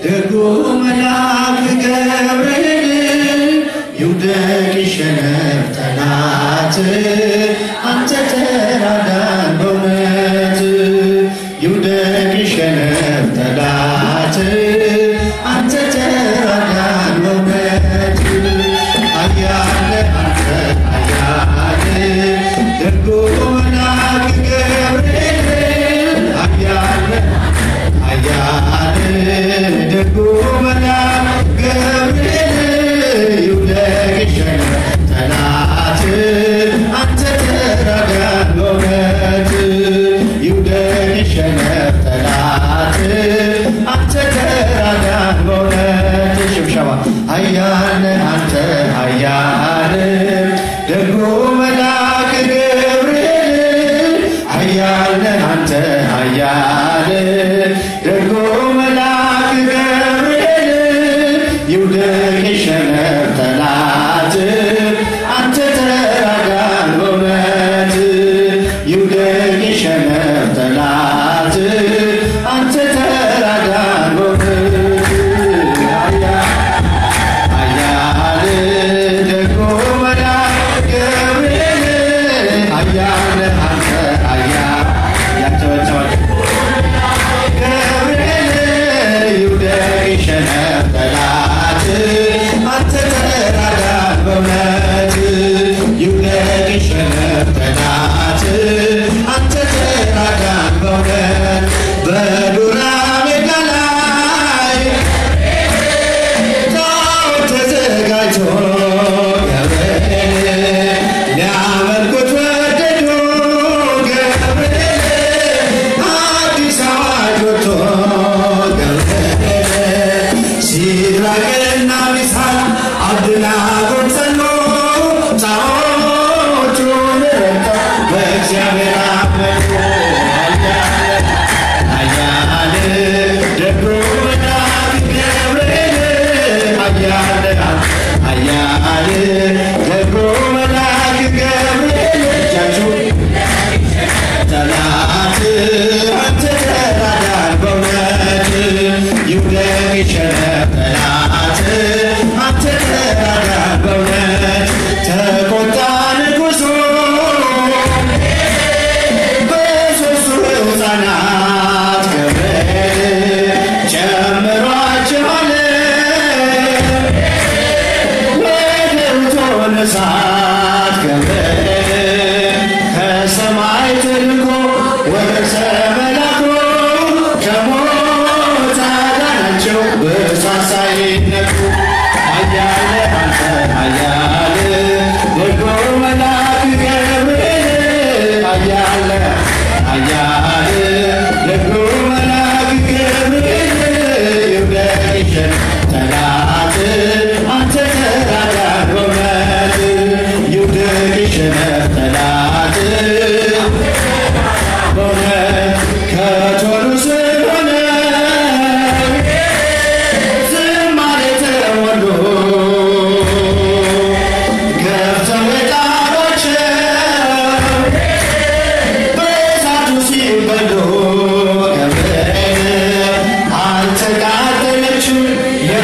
ደጉ መልአክ ገብርኤል ይውደቅ ይሸነፍ ጠላት አንተ ተራዳን በእውነት ይውደቅ ይሸነፍ ጠላት አንተ ተራዳን በእውነት አያለ አንተ አያለ ደጉ መልአክ ገብርኤል አያለ አያለ ደጉ መልአክ ገብርኤል ይውደቅ ይሸነፍ ጠላት አንተ ተራዳን በእውነት ይውደቅ ይሸነፍ ጠላት አንተ ተራዳን በእውነት ሽብሸባ ኃያል አንተ ኃያል ደጉ መልአክ ገብርኤል ኃያል አንተ ኃያል ደጉ መልአክ ገብርኤል ይውደቅ ይሸነፍ ጠላት አንተ ተራዳን በእውነት ይውደቅ ይሸነፍ ጠላት አንተ ተራዳን በእውነት አያል ደጉ መልአክ ገብርኤል አያል አንተ አያል ያጨበጨባችሁ ገብርኤል ይውደቅ ይሸነፍ ጠላት አንተ ተራዳን በእውነት ይውደቅ ይሸነፍ ጠላት አንተ ተራዳን በእውነት በዱራ ሜዳ ላይ ጣዖት ተዘጋጅቶ ገብርኤል ሊያመልኩት ወደዱ ገብርኤል አዲስ አዋጅ ወጥቶ ገብርኤል ሲድራቅና ሚሳቅ አብደናጎን ጸኑ ጣዖቱን ረግጠው በእግዚአብሔር አመኑ አያል ደጉ መልአክ ገብርኤል አያል አያል ደጉ መልአክ ገብርኤል እጃችሁ ጠላት አንተ ተራዳን በእውነት ይውደቅ ይሸነፍ ጠላት አንተ ተራዳን በእውነት ተቆጣ ንጉሡ በሦስቱ ሕፃናት ገብርኤል ጨምሯቸዋል ወደ እቶነ እሳት ገብርኤል ከሰማይ ተልኮ ወረሰ መላኩ ከሞት አዳናቸው በእሳት ሳይነኩ አያለ አንተ አያለ ደጎ መልአክ ገብርኤል አያለ አያለ ደጎ መልአክ ገብርኤል ይውደቅ ይሸነፍ ጠላት አንተ ተራዳን በእውነት ይውደቅ ይሸነፍ ጠላት በእውነት ከቶሉ ስለሆነ ዝማሬ ተወልዶ ገብተው የጣሏቸው በእሳቱ ሲበሉ ገብርኤል አልተቃጠለችም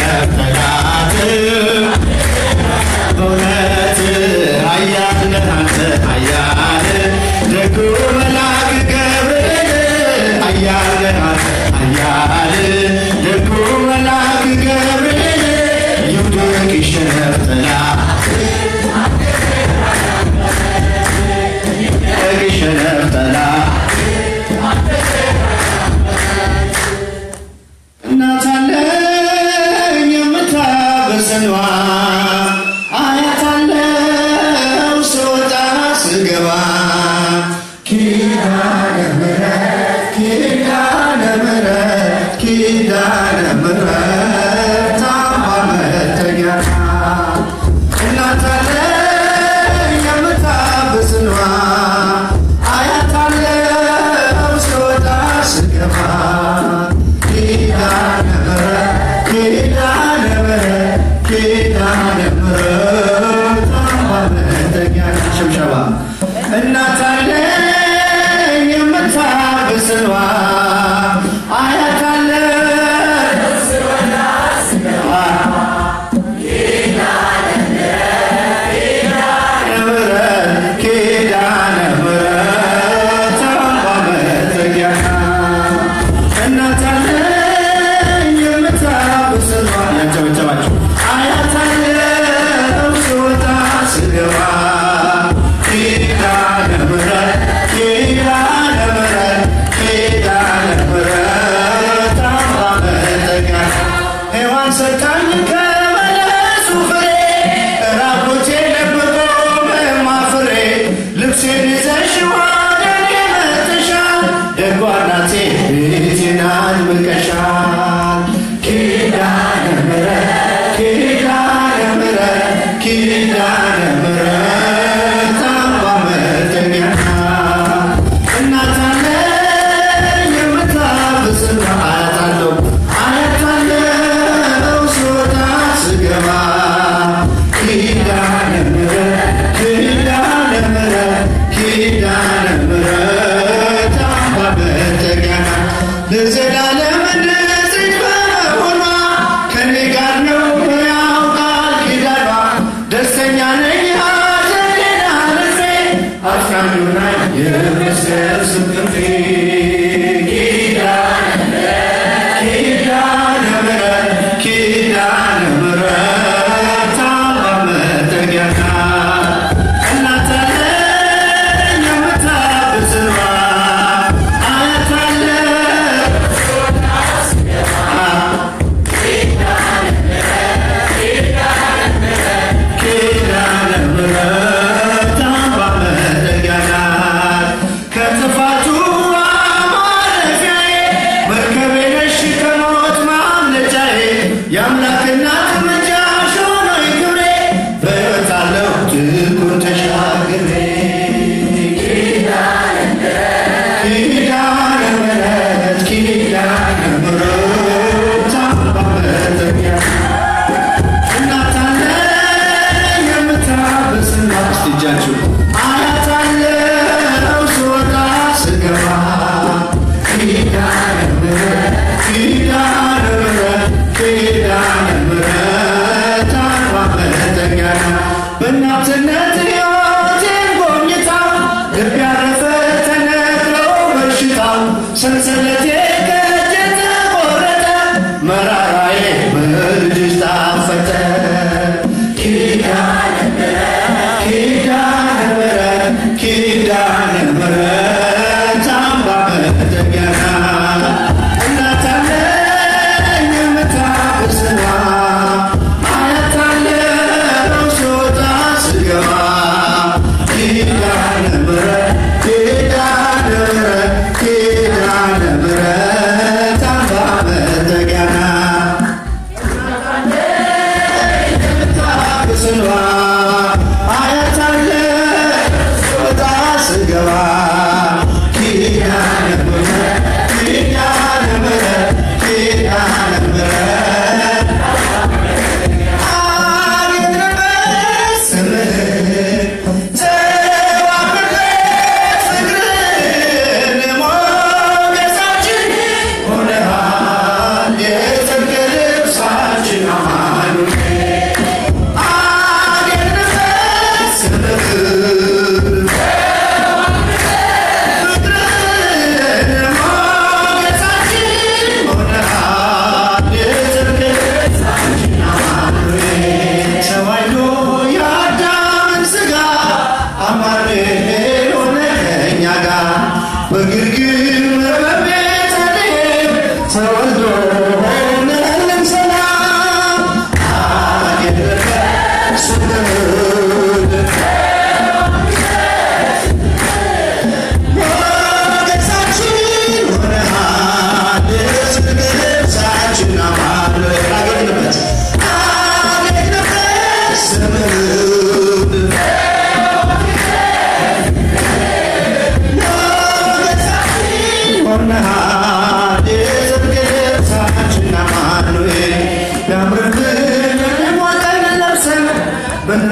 ይሸነፍ ጠላት በእውነት ኃያል ነህ አንተ ኃያል ደጉ መልአክ ገብርኤል ኃያል ነህ አንተ ኃያል ደጉ መልአክ ገብርኤል ይውደቅ ይሸነፍ ጠላት ይውደቅ ይሸነፍ ጠላት እናት አለኝ የምታበስሏ አያት አለው ስወጣ ስገባ ኪዳነ ምሕረት ኪዳነ ምሕረት ኪዳነ ምሕረት አምባ መጠጊያ እናት አለኝ የምታበስሏ አያት አለው ስወጣ ስገባ ኪዳነ ምሕረት ኪዳነ ምሕረት ኪዳነ ምሕረት አምባ መጠጊያ ሽብሸባ እናት አለኝ የምታበስሏ አያት አለኝ ምሕረት ኪዳነ ምሕረት አምባ መጠጊያ እናት አለኝ የምታበስሏ ያጨበጨባችሁ አያት አለው ስወጣ ስገባ ኪዳነ ምሕረት ኪዳነ ምሕረት ኪዳነ ምሕረት አምባ መጠጊያ ሔዋን ሰጣኝ ከበለሱ ፍሬ ራቁቴ ለብቆ በማፍሬ ልብሴን ይዘሽ ወደ እኔ መጥተሻል ደጓ እናቴ ቤቴን አድምቀሻል ኪዳነ ምሕረት ኪዳነ ምሕረት ኪዳነ ምሕረት አምባ መጠጊያ እናት አለኝ የምታብስል አያት አለው አያት አለው ስወጣ ስገባ ኪዳነ ምሕረት ኪዳነ ምሕረት ኪዳነ ምሕረት አምባ መጠጊያ ለዘላለም ንጽሕት በመሆኗ ከኔ ጋር ነው ያውቃል ኪዳኗ ደስተኛ ነኝ ሐዘኔን አልፌ አጽናኙናይ የምሰብስብ ክንፌ ኪዳነ ኪዳነ ምሕረት ኪዳነ ምሕረት አምባ መጠጊያ እናት አለኝ የምታብስሏ አያት አለኝ ኪዳነ ምሕረት አምባ መጠጊያ ናት። ከጥፋቱ ማረፊያዬ መርከቤ ነሽ ከሞት ማምለጫዬ የአምላክ እናት ምልጃሽ ሆኖኝ ክብሬ በሕይወት አለሁ ትኩር ተሻግሬ ኪዳነ ምሕረት ኪዳነ ምሕረት አምባ መጠጊያ እናት አለኝ የምታበስል እስቲ እጃችሁ አያት አለው ስወጣ ስገባ ኪዳነ ምሕረት ኪዳነ ምሕረት ኪዳነ ምሕረት አምባ መጠጊያ በእናትነት ሕይወቴን ጎብኝታ ልብ ያረፈ ተነግሮ በሽታው ሰንሰለቴ ከእጄ ተቆረጠ መራራዬ በልጅሽ ጣፈጠ ኪዳነ ምሕረት ኪዳነ ምሕረት ኪዳነ ምሕረት አምባ መጠጊያ እናት አለኝ የምታበስሏ አያት አለው ስወጣ ስገባ ኪዳነ ምሕረት ኪዳነ ምሕረት ኪዳነ ምሕረት አምባ መጠጊያ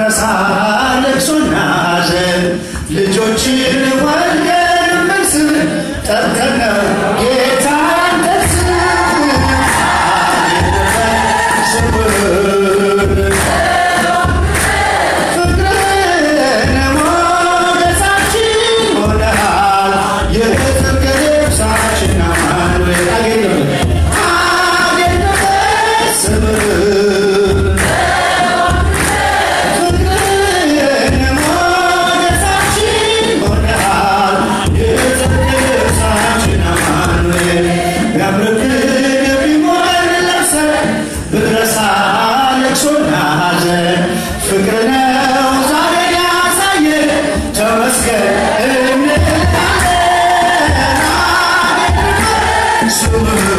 ብትረሳ ልቅሶና ሐዘን ልጆችን ወልደን መልስም ጠርተን ነው ጌታን ደስ ፍቅርን ሞገሳችን ሆነሃል የጽድቅ ልብሳችን አማኑኤል አገኘበት አገኘበት ስምህ ፍቅርን ሞገሳችን ሆነሃል የጽድቅ ልብሳችን አማኑኤል ቢያምርብህ ቢሞር ለብሰህ ብትረሳ ልቅሶና ሐዘን ፍቅር ነው ዛሬ ያሳየ ተመስገን እንላለን። ስምህ